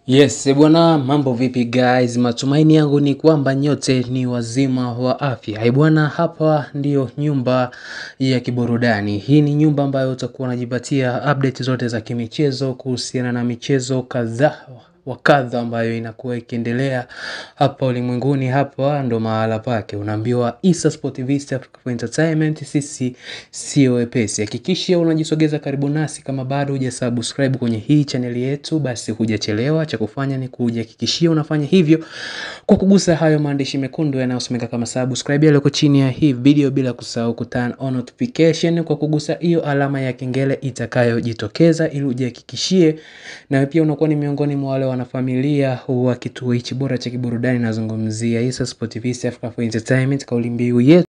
Yes, eh bwana, mambo vipi guys? Matumaini yangu ni kwamba nyote ni wazima wa afya. Eh bwana, hapa ndiyo nyumba ya kiburudani. Hii ni nyumba ambayo utakuwa unajipatia update zote za kimichezo kuhusiana na michezo kadhaa wa kadha ambayo inakuwa ikiendelea hapa ulimwenguni. Hapa ndo mahala pake, unaambiwa Issa Sport TV, East Africa for Entertainment. Sisi sio wepesi. Hakikisha unajisogeza karibu nasi. Kama bado hujasubscribe kwenye hii chaneli yetu, basi hujachelewa. Cha kufanya ni kujihakikishia unafanya hivyo kwa kugusa hayo maandishi mekundu yanayosomeka kama subscribe yaliyoko chini ya hii video, bila kusahau ku turn on notification kwa kugusa hiyo alama ya kengele itakayojitokeza, ili ujihakikishie na pia unakuwa ni miongoni mwa wale wanafamilia wa kituo hichi bora cha kiburudani. Nazungumzia Issa Sport TV, East Africa for Entertainment, kauli mbiu yetu